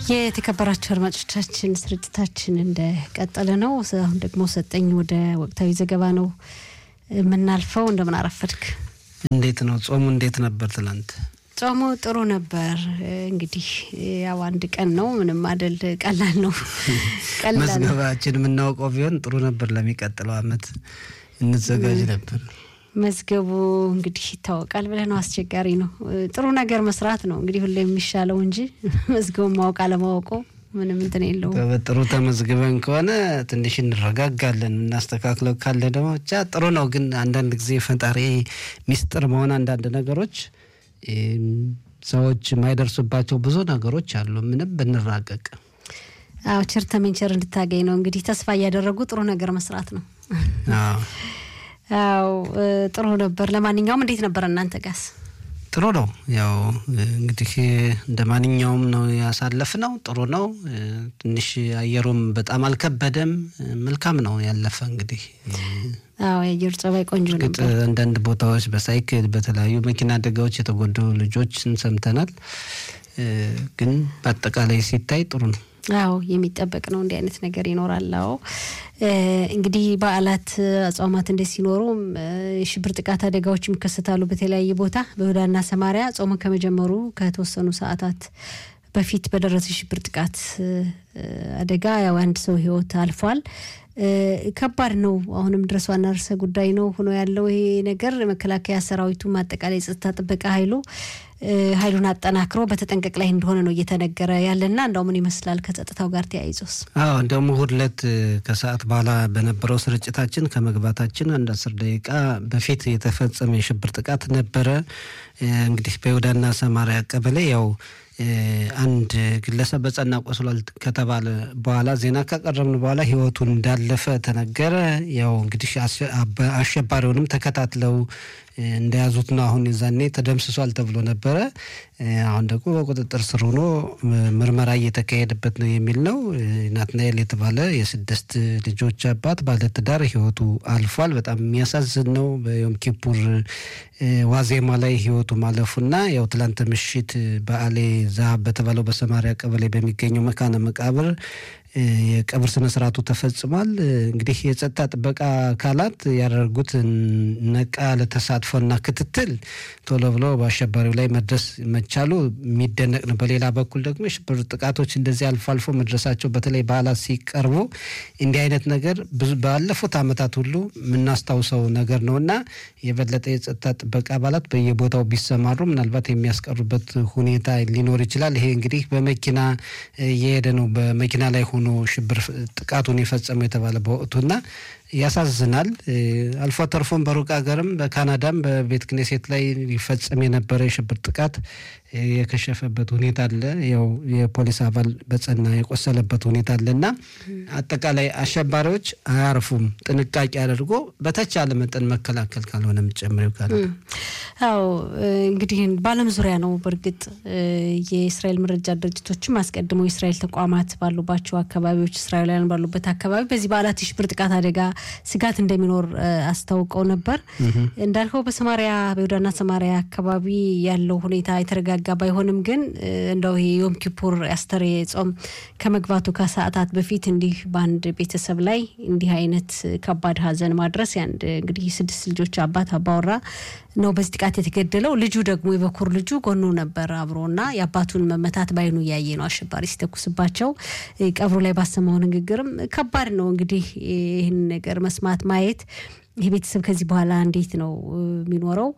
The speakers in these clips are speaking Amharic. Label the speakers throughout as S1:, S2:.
S1: የተከበራቸው አድማጮቻችን ስርጭታችን እንደቀጠለ ነው። አሁን ደግሞ ሰጠኝ ወደ ወቅታዊ ዘገባ ነው የምናልፈው። እንደምን አረፈድክ?
S2: እንዴት ነው ጾሙ? እንዴት ነበር ትላንት?
S1: ጾሙ ጥሩ ነበር። እንግዲህ ያው አንድ ቀን ነው፣ ምንም አይደል፣ ቀላል ነው። ቀላል ነው።
S2: መዝገባችን የምናውቀው ቢሆን ጥሩ ነበር። ለሚቀጥለው አመት እንዘጋጅ ነበር።
S1: መዝገቡ እንግዲህ ይታወቃል ብለህ ነው። አስቸጋሪ ነው። ጥሩ ነገር መስራት ነው እንግዲህ ሁሌ የሚሻለው እንጂ መዝገቡን ማወቅ አለማወቁ ምንም እንትን የለውም።
S2: በጥሩ ተመዝግበን ከሆነ ትንሽ እንረጋጋለን። እናስተካክለው ካለ ደግሞ ብቻ ጥሩ ነው። ግን አንዳንድ ጊዜ ፈጣሪ ሚስጥር መሆን አንዳንድ ነገሮች ሰዎች የማይደርሱባቸው ብዙ ነገሮች አሉ። ምንም ብንራቀቅ
S1: አዎ ቸር ተመንቸር እንድታገኝ ነው እንግዲህ ተስፋ እያደረጉ ጥሩ ነገር መስራት ነው።
S2: አዎ
S1: አዎ ጥሩ ነበር። ለማንኛውም እንዴት ነበር እናንተ ጋስ?
S2: ጥሩ ነው። ያው እንግዲህ እንደ ማንኛውም ነው ያሳለፍነው። ጥሩ ነው። ትንሽ አየሩም በጣም አልከበደም። መልካም ነው ያለፈ እንግዲህ
S1: አዎ የአየር ጸባይ ቆንጆ
S2: እርግጥ
S1: ነበር።
S2: አንዳንድ ቦታዎች በሳይክል በተለያዩ መኪና አደጋዎች የተጎዱ ልጆችን ሰምተናል። ግን በአጠቃላይ ሲታይ ጥሩ ነው።
S1: አዎ የሚጠበቅ ነው። እንዲህ አይነት ነገር ይኖራል። አዎ እንግዲህ በዓላት አጽዋማት እንደ ሲኖሩም የሽብር ጥቃት አደጋዎች ይከሰታሉ በተለያየ ቦታ በይሁዳና ሰማሪያ ጾሙ ከመጀመሩ ከተወሰኑ ሰዓታት በፊት በደረሰ የሽብር ጥቃት አደጋ ያው አንድ ሰው ሕይወት አልፏል። ከባድ ነው። አሁንም ድረስ ዋና ርዕሰ ጉዳይ ነው ሆኖ ያለው ይሄ ነገር መከላከያ ሰራዊቱም አጠቃላይ የጸጥታ ጥበቃ ኃይሉ ኃይሉን አጠናክሮ በተጠንቀቅ ላይ እንደሆነ ነው እየተነገረ ያለና እንደው ምን ይመስላል ከጸጥታው ጋር ተያይዞስ?
S2: አዎ እንደውም እሑድ ዕለት ከሰዓት በኋላ በነበረው ስርጭታችን ከመግባታችን አንድ አስር ደቂቃ በፊት የተፈጸመ የሽብር ጥቃት ነበረ። እንግዲህ በይሁዳና ሰማሪያ ቀበሌ ያው አንድ ግለሰብ በጸና ቆስሏል ከተባለ በኋላ ዜና ካቀረብን በኋላ ህይወቱን እንዳለፈ ተነገረ። ያው እንግዲህ አሸባሪውንም ተከታትለው እንደያዙት ነው። አሁን የዛኔ ተደምስሷል ተብሎ ነበረ። አሁን ደግሞ በቁጥጥር ስር ሆኖ ምርመራ እየተካሄደበት ነው የሚል ነው። ናትናኤል የተባለ የስድስት ልጆች አባት ባለትዳር ህይወቱ አልፏል። በጣም የሚያሳዝን ነው። በዮም ኪፑር ዋዜማ ላይ ህይወቱ ማለፉና ያው ትላንት ምሽት በአሌ ዛሀብ በተባለው በሰማሪያ ቀበሌ በሚገኘው መካነ መቃብር የቀብር ስነ ስርዓቱ ተፈጽሟል። እንግዲህ የጸጥታ ጥበቃ አካላት ያደረጉት ነቃ ያለ ተሳትፎና ክትትል ቶሎ ብሎ በአሸባሪው ላይ መድረስ መቻሉ የሚደነቅ ነው። በሌላ በኩል ደግሞ የሽብር ጥቃቶች እንደዚህ አልፎ አልፎ መድረሳቸው በተለይ በዓላት ሲቀርቡ እንዲህ አይነት ነገር ብዙ ባለፉት ዓመታት ሁሉ የምናስታውሰው ነገር ነው እና የበለጠ የጸጥታ ጥበቃ አባላት በየቦታው ቢሰማሩ ምናልባት የሚያስቀሩበት ሁኔታ ሊኖር ይችላል። ይሄ እንግዲህ በመኪና እየሄደ ነው በመኪና ላይ ሆኖ ሽብር ጥቃቱን የፈጸመው የተባለ በወቅቱና ያሳዝናል። አልፎ ተርፎም በሩቅ ሀገርም በካናዳም በቤተ ክኔሴት ላይ ሊፈጸም የነበረ የሽብር ጥቃት የከሸፈበት ሁኔታ አለ። ያው የፖሊስ አባል በጸና የቆሰለበት ሁኔታ አለ እና አጠቃላይ አሸባሪዎች አያርፉም። ጥንቃቄ አድርጎ በተቻለ መጠን መከላከል ካልሆነም ጨምሬው ካለ
S1: አዎ እንግዲህ በዓለም ዙሪያ ነው። በእርግጥ የእስራኤል መረጃ ድርጅቶችም አስቀድሞ የእስራኤል ተቋማት ባሉባቸው አካባቢዎች እስራኤላውያን ባሉበት አካባቢ በዚህ በዓላት የሽብር ጥቃት አደጋ ስጋት እንደሚኖር አስታውቀው ነበር። እንዳልከው በሰማሪያ በይሁዳና ሰማሪያ አካባቢ ያለው ሁኔታ የተረጋጋ ባይሆንም ግን እንደው ይሄ ዮም ኪፑር አስተሬ ጾም ከመግባቱ ከሰዓታት በፊት እንዲህ በአንድ ቤተሰብ ላይ እንዲህ አይነት ከባድ ሐዘን ማድረስ ያንድ እንግዲህ ስድስት ልጆች አባት አባወራ ነው በዚህ ጥቃት የተገደለው። ልጁ ደግሞ የበኩር ልጁ ጎኑ ነበር አብሮና የአባቱን መመታት ባይኑ እያየ ነው አሸባሪ ሲተኩስባቸው። ቀብሩ ላይ ባሰማው ንግግርም ከባድ ነው እንግዲህ ይህን ነገር መስማት ማየት ይህ ቤተሰብ ከዚህ በኋላ እንዴት ነው የሚኖረው?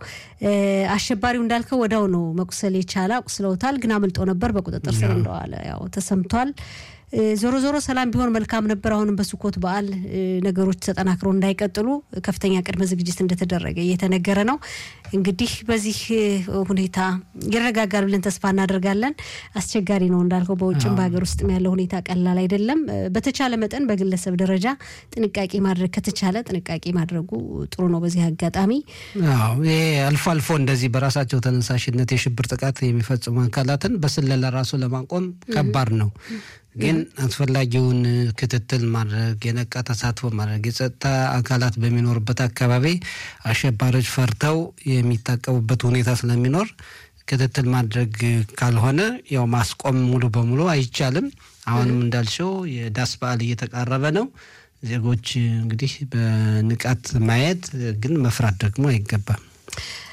S1: አሸባሪው እንዳልከው ወዳው ነው መቁሰል የቻለ አቁስለውታል፣ ግን አምልጦ ነበር። በቁጥጥር ስር እንደዋለ ያው ተሰምቷል። ዞሮ ዞሮ ሰላም ቢሆን መልካም ነበር። አሁንም በሱኮት በዓል ነገሮች ተጠናክረው እንዳይቀጥሉ ከፍተኛ ቅድመ ዝግጅት እንደተደረገ እየተነገረ ነው። እንግዲህ በዚህ ሁኔታ ይረጋጋል ብለን ተስፋ እናደርጋለን። አስቸጋሪ ነው እንዳልከው፣ በውጭም በሀገር ውስጥም ያለው ሁኔታ ቀላል አይደለም። በተቻለ መጠን በግለሰብ ደረጃ ጥንቃቄ ማድረግ ከተቻለ ጥንቃቄ ማድረጉ ጥሩ ነው። በዚህ አጋጣሚ
S2: አዎ ይሄ አልፎ አልፎ እንደዚህ በራሳቸው ተነሳሽነት የሽብር ጥቃት የሚፈጽሙ አካላትን በስለላ ራሱ ለማቆም ከባድ ነው። ግን አስፈላጊውን ክትትል ማድረግ የነቃ ተሳትፎ ማድረግ የጸጥታ አካላት በሚኖርበት አካባቢ አሸባሪዎች ፈርተው የሚታቀቡበት ሁኔታ ስለሚኖር ክትትል ማድረግ ካልሆነ ያው ማስቆም ሙሉ በሙሉ አይቻልም። አሁንም እንዳልሽው የዳስ በዓል እየተቃረበ ነው። ዜጎች እንግዲህ በንቃት ማየት ግን መፍራት ደግሞ አይገባም።